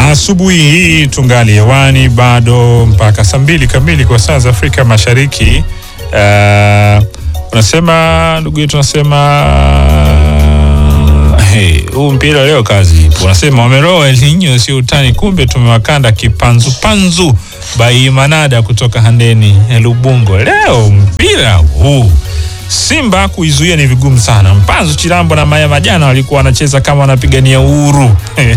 Asubuhi hii tungali hewani bado mpaka saa mbili kamili kwa saa za Afrika Mashariki. Uh, unasema ndugu yetu, unasema hey, huu mpira leo kazi ipo. Unasema wameroa El Nino sio utani, kumbe tumewakanda kipanzu panzu bai Manada kutoka Handeni Lubungo. Leo mpira huu Simba kuizuia ni vigumu sana. Mpanzu Chilambo na Maya Majana walikuwa wanacheza kama wanapigania uhuru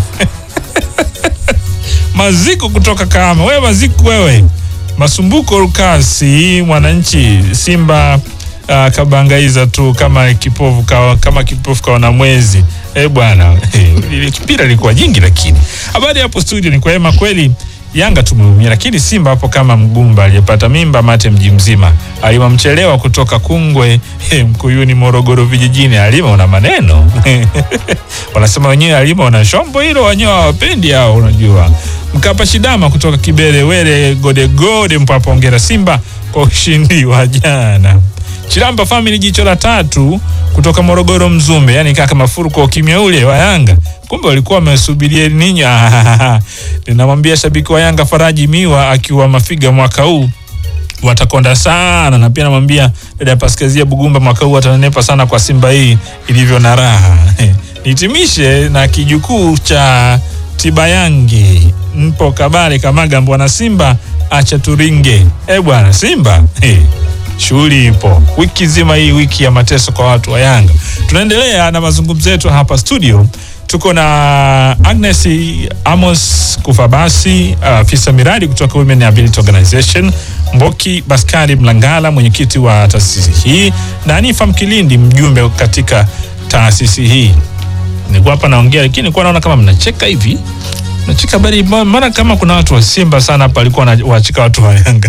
Maziko kutoka Kahama, wewe Maziko wewe. Masumbuko Lukasi, mwananchi Simba uh, kabangaiza tu kama kipofu kawa, kama kipofu kaona mwezi. Eh bwana, ile mpira ilikuwa nyingi, lakini habari hapo studio ni kwema kweli. Yanga tumeumia, lakini Simba hapo kama mgumba aliyepata mimba mate mji mzima. Alima mchelewa kutoka Kungwe eh, Mkuyuni Morogoro vijijini. Alima una maneno wanasema wenyewe Alima una shombo hilo, wenyewe hawapendi hao, unajua. Mkapa Shidama kutoka Kibere Wele gode gode mpapa, ongera Simba kwa ushindi wa jana. Chilamba family jicho la tatu kutoka Morogoro Mzumbe, yani kaka Mafuruko kimya ule wa Yanga, kumbe walikuwa wamesubiria ninyi. Ninamwambia shabiki wa Yanga Faraji Miwa akiwa Mafiga mwaka huu watakonda sana, na pia namwambia dada Paskazia Bugumba mwaka huu watanenepa sana kwa Simba hii ilivyo na raha. Nitimishe na kijukuu cha Tibayangi mpo Kabale Kamaga, mbwana Simba acha turinge. Eh bwana Simba hey. Shughuli ipo wiki nzima hii, wiki ya mateso kwa watu wa Yanga. Tunaendelea na mazungumzo yetu hapa studio. Tuko na Agnes Amos Kufabasi, afisa uh, miradi kutoka Women Ability Organization, Mboki Baskari Mlangala, mwenyekiti wa taasisi hii, na Anifa Mkilindi, mjumbe katika taasisi hii. Nilikuwa hapa naongea, lakini nilikuwa naona kama mnacheka hivi, mnacheka bali, maana kama kuna watu wa Simba sana hapa walikuwa wanacheka watu wa Yanga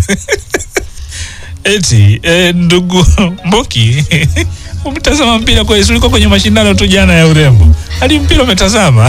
Eti eh, ndugu Mboki umetazama mpira kwa ulikuwa kwenye mashindano tu jana ya urembo, hadi mpira umetazama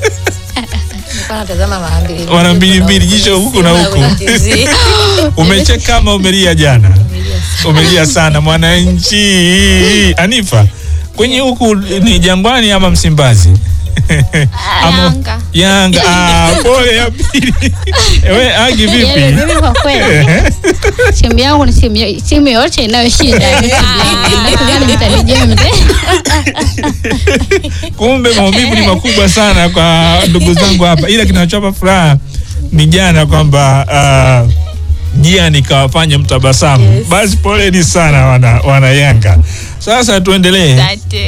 wana mbili mbili, jicho huku na huku. Umecheka kama umelia jana, umelia sana mwananchi. Anifa, kwenye huku ni Jangwani ama Msimbazi? Ama, Yanga. Yanga. Ah, pole ya pili. Ewe Agi vipi? Mimi kwa kweli timu yangu ni timu timu yote inayoshinda. Gani mtanijia mzee? Kumbe maumivu ni makubwa sana kwa ndugu zangu hapa, ila kinachowapa furaha ni jana kwamba uh, jia nikawafanya mtabasamu. Yes. Basi poleni sana wana, wana Yanga. Sasa tuendelee.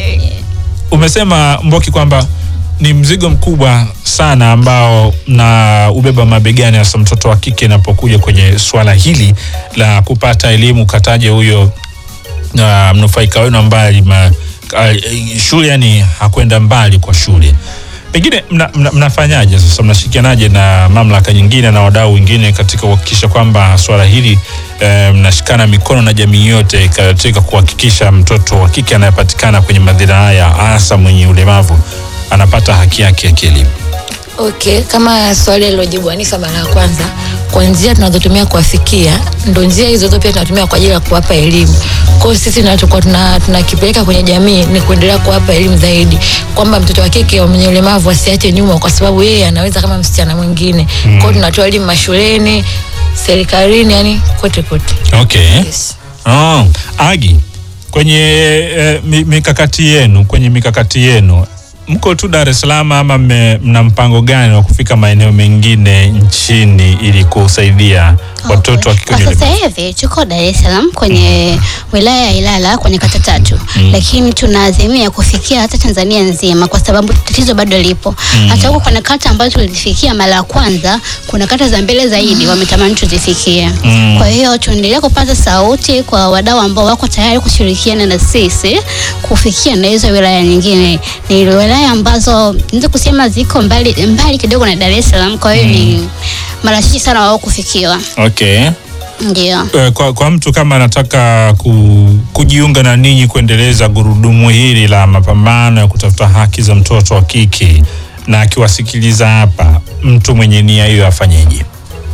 Umesema Mboki kwamba ni mzigo mkubwa sana ambao na ubeba mabegani, hasa mtoto wa kike inapokuja kwenye swala hili la kupata elimu. Kataje huyo uh, mnufaika wenu ambaye uh, shule yani hakwenda mbali kwa shule, pengine mna, mna, mnafanyaje sasa? Mnashirikianaje na mamlaka nyingine na wadau wengine katika kuhakikisha kwamba swala hili eh, mnashikana mikono na jamii yote katika kuhakikisha mtoto wa kike anayepatikana kwenye madhira haya hasa mwenye ulemavu anapata haki yake ya kielimu. Okay, kama swali lilojibu Anifa mara ya kwanza, kwa njia tunazotumia kuwafikia, ndo njia hizo zote pia tunatumia kwa ajili ya kuwapa elimu. Kwa hiyo sisi tunachokuwa tunakipeleka tuna kwenye jamii ni kuendelea kuwapa elimu zaidi, kwamba mtoto wa kike mwenye ulemavu asiache nyuma, kwa sababu yeye anaweza kama msichana mwingine. Mm. Kwa hiyo tunatoa elimu mashuleni, serikalini, yani kote kote. Okay. Yes. Oh, Agi, kwenye eh, mikakati yenu kwenye mikakati yenu mko tu Dar es Salaam ama mna mpango gani wa kufika maeneo mengine nchini ili kusaidia watoto wa kike? Sasa hivi tuko Dar es Salaam kwenye wilaya ya Ilala kwenye kata tatu mm. lakini tunaazimia kufikia hata Tanzania nzima kwa sababu tatizo bado lipo mm. hata huko kuna kata ambazo tulifikia mara ya kwanza, kuna kata za mbele zaidi mm. wametamani tuzifikie mm. kwa hiyo tuendelee kupata sauti kwa wadau ambao wako tayari kushirikiana na sisi kufikia na hizo wilaya nyingine. Ni wilaya ambazo naweza kusema ziko mbali mbali kidogo na Dar es Salaam, kwa hiyo mm. ni mara chache sana wao kufikiwa. Okay. Ndio. Kwa, kwa mtu kama anataka ku, kujiunga na ninyi kuendeleza gurudumu hili la mapambano ya kutafuta haki za mtoto wa kike na akiwasikiliza hapa, mtu mwenye nia hiyo afanyeje?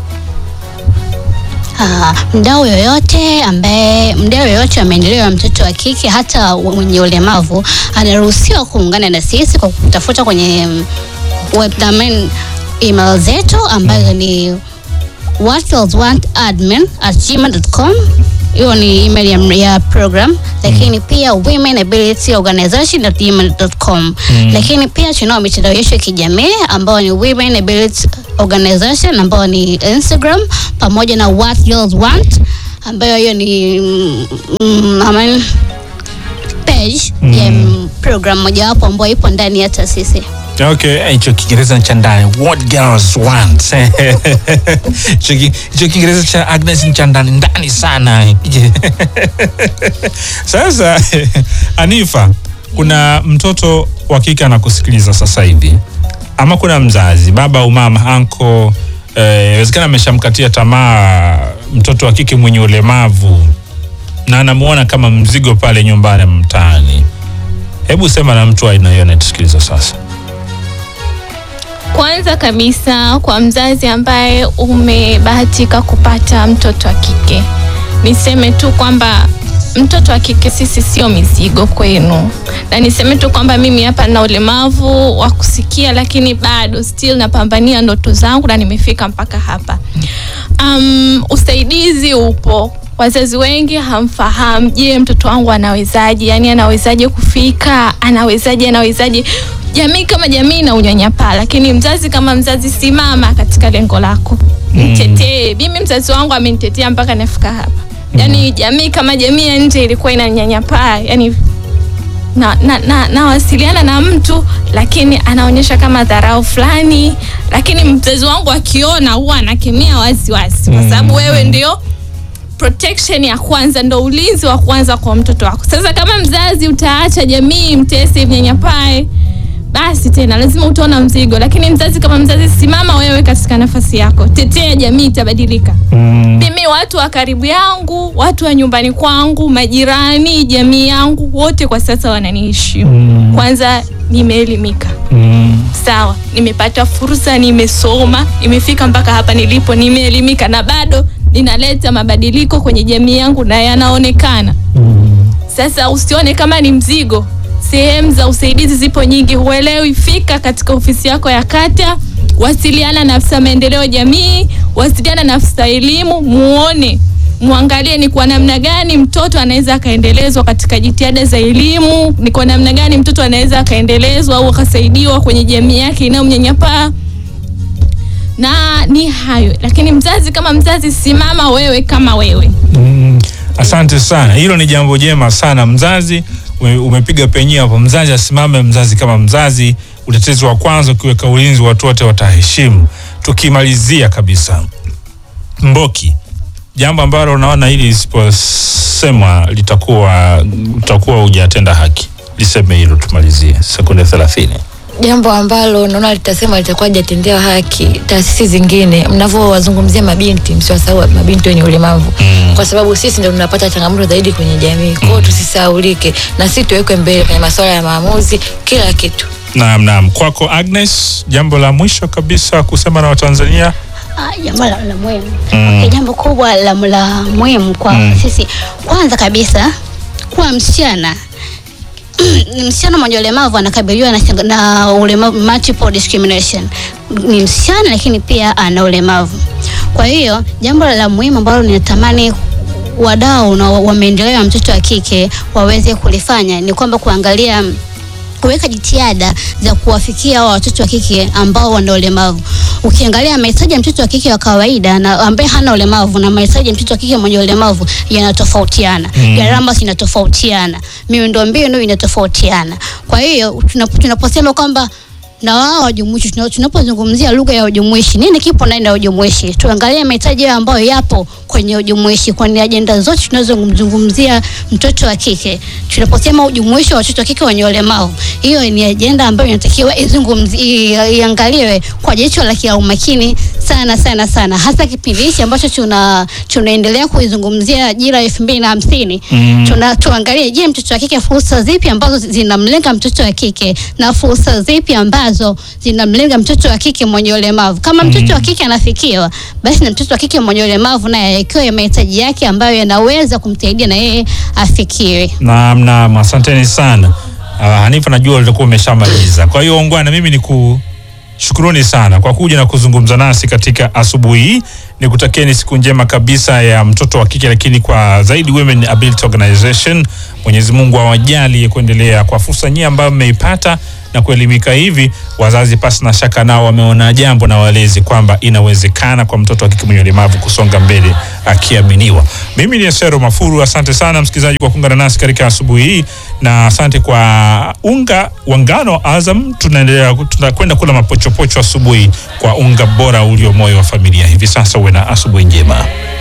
Uh, mdau yoyote ambaye mdau yoyote wa maendeleo ya mtoto wa kike hata mwenye ulemavu anaruhusiwa kuungana na sisi kwa kutafuta kwenye web, email zetu ambazo ni whatgirlswantadmin at gmail.com hiyo ni email ya, ya program lakini pia women ability organization at gmail.com lakini pia tunao mitandao yetu ya kijamii ambayo ni women ability organization ambayo ni instagram pamoja na what girls want ambayo hiyo ni mm, mm, amen, page ya mm, program mojawapo ambayo ipo ndani ya taasisi Okay, hicho Kiingereza cha ndani. What girls want. Hicho ki- hicho Kiingereza cha Agnes ni cha ndani ndani sana. Sasa Anifa, kuna mtoto wa kike anakusikiliza sasa hivi, ama kuna mzazi, baba au mama, anko, eh, inawezekana ameshamkatia tamaa mtoto wa kike mwenye ulemavu na anamuona kama mzigo pale nyumbani ama mtaani. Hebu sema na mtu wa aina hiyo anatusikiliza sasa. Kwanza kabisa kwa mzazi ambaye umebahatika kupata mtoto wa kike, niseme tu kwamba mtoto wa kike sisi sio mizigo kwenu, na niseme tu kwamba mimi hapa na ulemavu wa kusikia, lakini bado still napambania ndoto zangu na nimefika mpaka hapa. Um, usaidizi upo. Wazazi wengi hamfahamu, je, mtoto wangu anawezaje? Yani anawezaje kufika? Anawezaje? Anawezaje? Jamii kama jamii na unyanyapaa, lakini mzazi kama mzazi, simama katika lengo lako, mtetee. Mimi mzazi wangu amenitetea mpaka nafika hapa. Yani jamii kama jamii ya nje ilikuwa inanyanyapaa, yani na, na, na, nawasiliana na mtu lakini anaonyesha kama dharau fulani, lakini mzazi wangu akiona huwa anakemea wazi wazi, kwa sababu wewe ndio protection ya kwanza, ndo ulinzi wa kwanza kwa mtoto wako. Sasa kama mzazi utaacha jamii mtese, mnyanyapae, basi tena lazima utaona mzigo. Lakini mzazi kama mzazi, simama wewe katika nafasi yako, tetea jamii, itabadilika. Mimi watu wa karibu yangu, watu wa nyumbani kwangu, majirani, jamii yangu, wote kwa sasa wananiheshimu. Kwanza nimeelimika, sawa, nimepata fursa, nimesoma, nimefika mpaka hapa nilipo, nimeelimika na bado ninaleta mabadiliko kwenye jamii yangu na yanaonekana. Sasa usione kama ni mzigo. Sehemu za usaidizi zipo nyingi, huelewi, fika katika ofisi yako ya kata, wasiliana na afisa maendeleo ya jamii, wasiliana na afisa elimu, muone muangalie ni kwa namna gani mtoto anaweza akaendelezwa katika jitihada za elimu, ni kwa namna gani mtoto anaweza akaendelezwa au akasaidiwa kwenye jamii yake inayomnyanyapaa na ni hayo. Lakini mzazi kama mzazi, simama wewe kama wewe. Mm, asante sana, hilo ni jambo jema sana. Mzazi ume- umepiga penyewe hapo, mzazi asimame, mzazi kama mzazi, utetezi wa kwanza, ukiweka ulinzi, watu wote wataheshimu. Tukimalizia kabisa, Mboki, jambo ambalo unaona hili lisiposemwa litakuwa utakuwa hujatenda haki, liseme hilo, tumalizie sekunde thelathini. jambo ambalo naona litasema litakuwa hajatendewa haki taasisi zingine mnavyowazungumzia mabinti msiwasahau mabinti wenye ulemavu Mm. kwa sababu sisi ndio tunapata changamoto zaidi kwenye jamii kwao tusisahaulike na sisi tuwekwe mbele kwenye masuala ya maamuzi kila kitu Naam, naam. Kwako Agnes, jambo la mwisho kabisa kusema na Watanzania. Ah, jambo la, la muhimu Mm. okay, jambo kubwa la, la muhimu kwa Mm. sisi kwanza kabisa kuwa msichana ni msichana mwenye ulemavu anakabiliwa na, changa- na ulemavu multiple discrimination ni msichana lakini pia ana ulemavu kwa hiyo jambo la muhimu ambalo ninatamani wadau na wa maendeleo ya mtoto wa kike waweze kulifanya ni kwamba kuangalia kuweka jitihada za kuwafikia hawa watoto wa kike ambao wana ulemavu. Ukiangalia mahitaji ya mtoto wa kike wa kawaida na ambaye hana ulemavu na mahitaji ya mtoto wa kike mwenye ulemavu yanatofautiana, Mm. gharama zinatofautiana, miundombinu inatofautiana. Kwa hiyo tunap- tunaposema kwamba na wao wajumuishi, tuna- tunapozungumzia lugha ya ujumuishi, nini kipo ndani ya ujumuishi? Tuangalie mahitaji yao ambayo yapo kwenye ujumuishi, kwani ajenda zote tunazozungumzia mtoto wa kike, tunaposema ujumuishi wa watoto wa kike wenye ulemavu, hiyo ni ajenda ambayo inatakiwa izungumzi- i- iangaliwe kwa jicho la kia umakini sana sana sana, hasa kipindi hichi ambacho tuna tunaendelea kuizungumzia ajira elfu mbili na hamsini Mm. tuna tuangalie, je, mtoto wa kike fursa zipi ambazo zinamlenga mtoto wa kike na fursa zipi ambazo zinamlenga mtoto wa kike mwenye ulemavu. Kama mtoto wa kike anafikiwa, basi na mtoto wa kike mwenye ulemavu naye ikiwa mahitaji yake ambayo yanaweza kumsaidia na yeye afikiwe. Naam, naam, asanteni sana. Uh, Hanifa, najua ulikuwa umeshamaliza, kwa hiyo ungwana, mimi ni ku shukuruni sana kwa kuja na kuzungumza nasi katika asubuhi hii. Nikutakieni siku njema kabisa ya mtoto wa kike, lakini kwa zaidi Women Ability Organization, Mwenyezi Mungu awajalie kuendelea kwa fursa nyingi ambayo mmeipata na kuelimika hivi. Wazazi pasi na shaka nao wameona jambo na walezi kwamba inawezekana kwa mtoto wa kike mwenye ulemavu kusonga mbele akiaminiwa. Mimi ni Esero Mafuru, asante sana msikilizaji kwa kuungana nasi katika asubuhi hii, na asante kwa unga wa ngano wa Azam. Tunaendelea tunakwenda kula mapochopocho asubuhi kwa unga bora ulio moyo wa familia. Hivi sasa uwe na asubuhi njema.